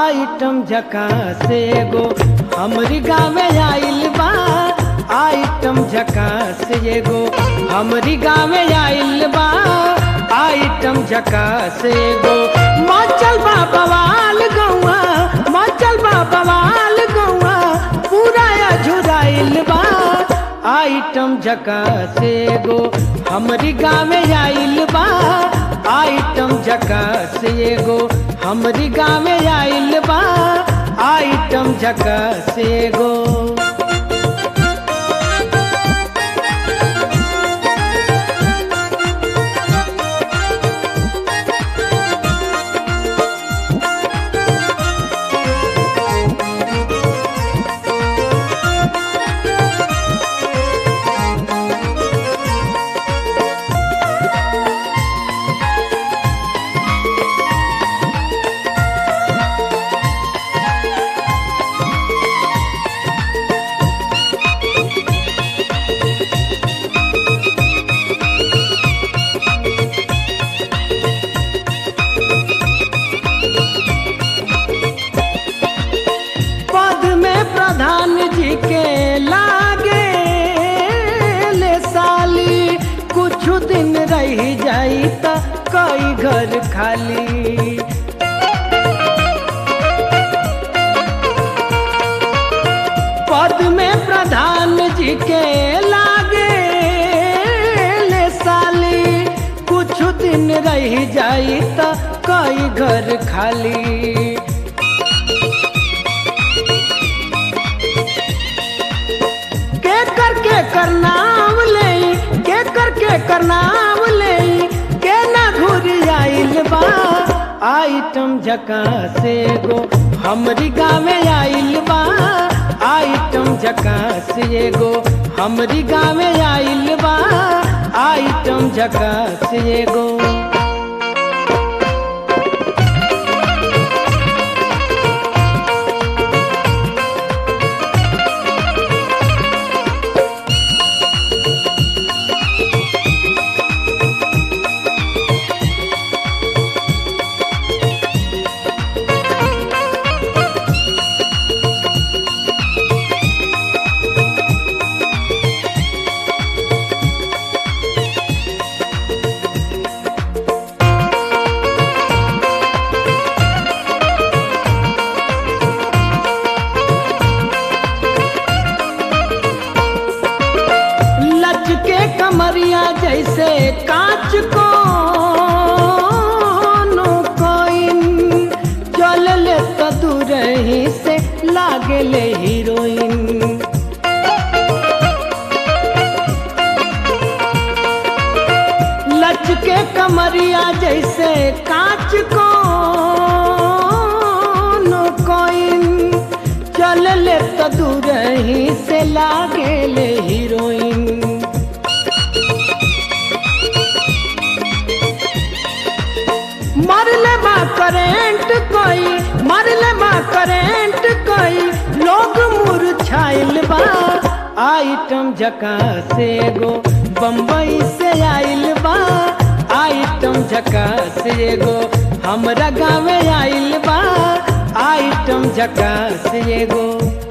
item झका से एगो हमरी गाँव आइल बा आइटम झका से एगो हमरी गाँव आइल बा आइटम झका से एगो मचल बा बवाल गौआ मचल बा बवाल गौआ पूरा झुराइल बा आइटम झका से एगो हमरी गाँव आइल बा आइटम झका से एगो हमरी गाँव आइल बा आइटम झका से एगो पद में प्रधान जी के लागे ले साली कुछ दिन रह जाई त कई घर खाली पद में प्रधान जी के लागे ले साली कुछ दिन रह जाई त कई घर खाली के कर के कर नाम ले के कर के कर नाम ले के ना घुरी आइल बा आइटम झका से गो हमरी गाँव आइल बा आइटम झका से गो हमरी गाँव आइल बा आइटम झका से गो लचके कमरिया जैसे कांच को कोइन चल ले तो दूर ही से लागे ले हीरोइन लचके कमरिया जैसे कांच को कोइन चल ले तो दूर ही से लागे ले हीरोइन मरले बा करेंट कोई मरले बा करेंट कोई लोग मुरझाइल बा आइटम झका से गो बम्बई से आइल बा आइटम झका से गो हमरा गाँव आइल बा आइटम झका से गो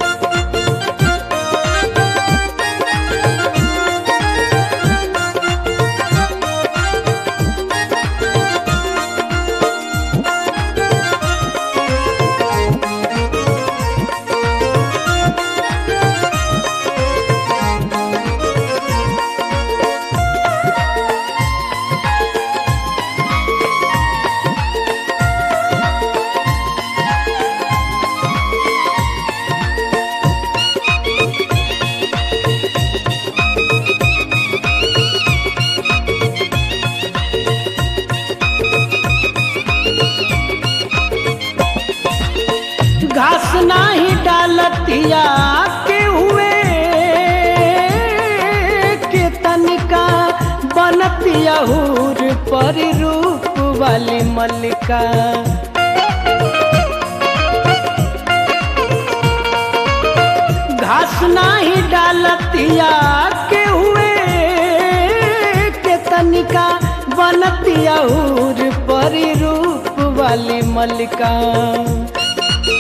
घास नाही डालतिया के हुए के तनिका बनतिया हूर पर रूप वाली मल्लिका घास नाही डालतिया के हुए के तनिका बनतिया हूर पर रूप वाली मल्लिका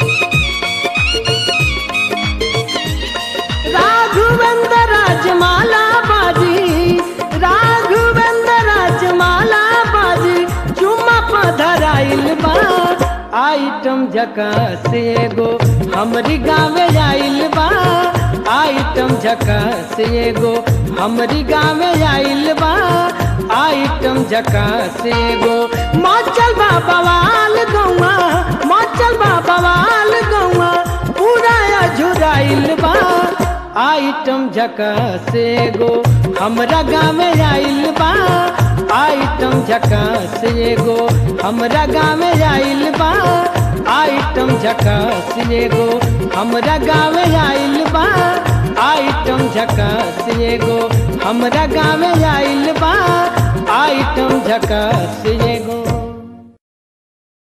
आइटम झकास एगो हमरी गाँव आइल बा आइटम झकास एगो हमरी गाँव आइल बा आइटम झकास एगो मचल बा बवाल गौआ मचल बा बवाल गौआ पूरा अझुराइल बा आइटम झकास एगो हमरा गाँव आइल बा आइटम झकास एगो हमरा गाँव आइल बा आइटम झकास एगो हमरा गाँव आइल बा आइटम झकास एगो हमरा गाँव आइल बा आइटम झकास एगो